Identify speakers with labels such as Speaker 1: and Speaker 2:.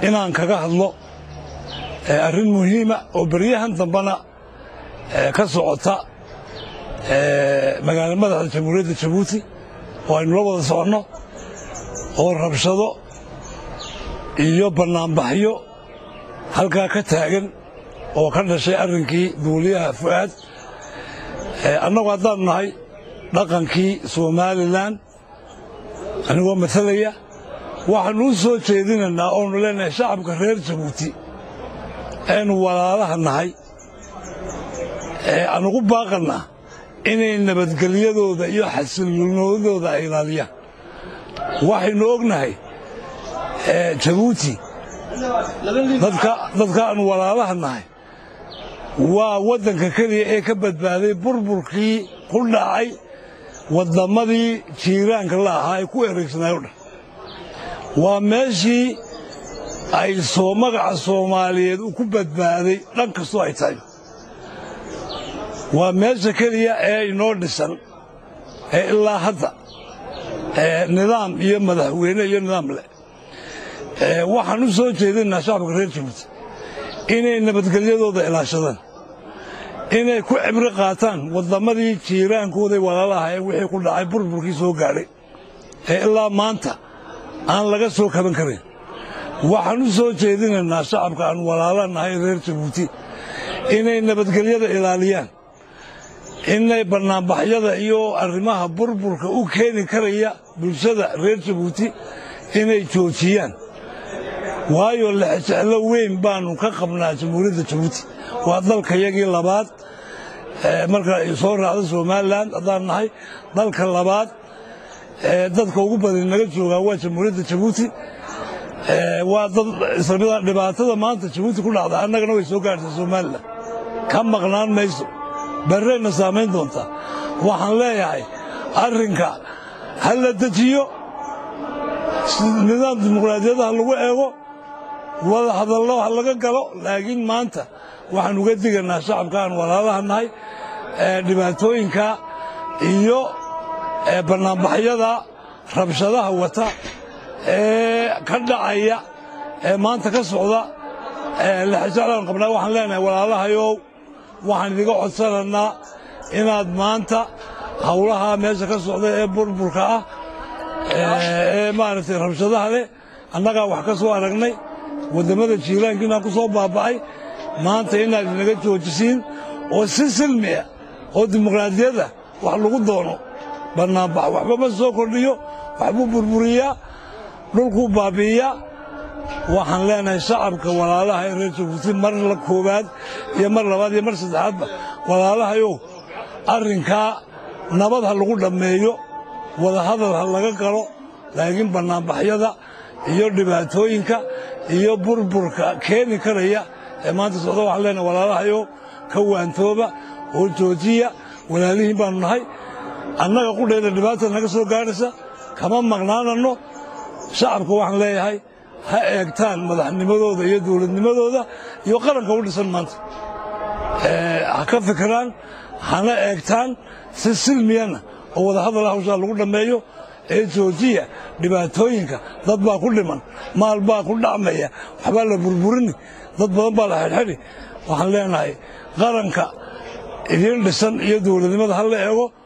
Speaker 1: inaan kaga hadlo arrin muhiima oo beryahan dambana ka socota magaala madaxda jamhuuriyadda jabuuti oo aynu la wada soconno oo rabshado iyo bannaanbaxyo halkaa ka taagan oo ka dhashay arrinkii duuliyaha fu'aad annagu haddaanu nahay dhaqankii somalilan anigoo matalaya waxaannu u soo jeedinaynaa oonu leenahay shacabka reer jabuuti aynu walaalaha nahay aan ugu baaqannaa inay nabadgelyadooda iyo xasilloonidooda ay ilaaliyaan waxaynu ognahay jabuuti dadka aanu walaalaha nahay waa waddanka keliya ee ka badbaaday burburkii ku dhacay wadammadii jiiraanka la ahaa ee ku ereysanaay o dhan waa meeshii ay soo magaca soomaaliyeed u ku badbaaday dhan kastoo ay tahay waa meesha keliya ee inoo dhisan ee ilaa hadda nidaam iyo madaxweyne iyo nidaam leh waxaan u soo jeedinaa shacabka reer jabuuti inay nabadgelyadooda ilaashadaan inay ku cibro qaataan wadammadii jiiraankooday walaalaha ee wixii ku dhacay burburkii soo gaadhay ee ilaa maanta aan laga soo kaban karin waxaan u soo jeedinaynaa shacabka aan walaala nahay reer jabuuti inay nabadgelyada ilaaliyaan inay bannaanbaxyada iyo arrimaha burburka u keeni karaya bulshada reer jabuuti inay joojiyaan waayo lexjeclo weyn baannu ka qabnaa jamhuuriyadda jabuuti waa dalkayagii labaad marka ay soo raacdo somalilan haddaan nahay dalka labaad dadka ugu badan naga joogaa waa jamhuuriyadda jabuuti waa dad islamida dhibaatada maanta jabuuti ku dhacda annagana way soo gaartay somalilan ka maqnaan mayso barrayna saamayn doontaa waxaan leeyahay arrinka ha la dejiyo nidaam dimuqraadiyadaha lagu eego wada hadallo ha laga galo laakiin maanta waxaan uga diganaa shacabka aan walaalaha nahay dhibaatooyinka iyo bannaanbaxyada rabshadaha wata ee ka dhacaya ee maanta ka socda lexjeclaan qabnaa waxaan leenahay walaalahayow waxaan idiga codsanaynaa inaad maanta howlaha meesha ka socda ee burburka ah ee maaragtay rabshadaha leh annagaa wax ka soo aragnay wadammada jiiraankiinaan ku soo baaba'ay maanta inaad inaga joojisiin oo si silmiya oo dimuqraadiyadda wax lagu doono bannaanbax waxba ma soo kordhiyo waxbuu burburiyaa dhulkuu baabi'iyaa waxaan leenahay shacabka walaalaha ee reer jabuuti mar la koowaad iyo mar labaad iyo mar saddexaadba walaalahayow arrinkaa nabad ha lagu dhammeeyo wadahadal ha laga galo laakiin bannaanbaxyada iyo dhibaatooyinka iyo burburka keeni karaya ee maanta socda waxaan leenahay walaalahayow ka waantooba oo joojiya walaalihiin baannu nahay annaga qudhayda dhibaata naga soo gaadhaysa kama maqnaananno shacabka waxaan leeyahay ha eegtaan madaxnimadooda iyo dowladnimadooda iyo qaranka u dhisan maanta ha ka fikiraan hana eegtaan si silmiyana oo wadahadal hawshaa lagu dhammeeyo ee joojiya dhibaatooyinka dad baa ku dhiman maal baa ku dhacmaya waxbaa la burburini dad badan baa la xidhxidhi waxaan leenahay qaranka idiin dhisan iyo dowladnimada ha la eego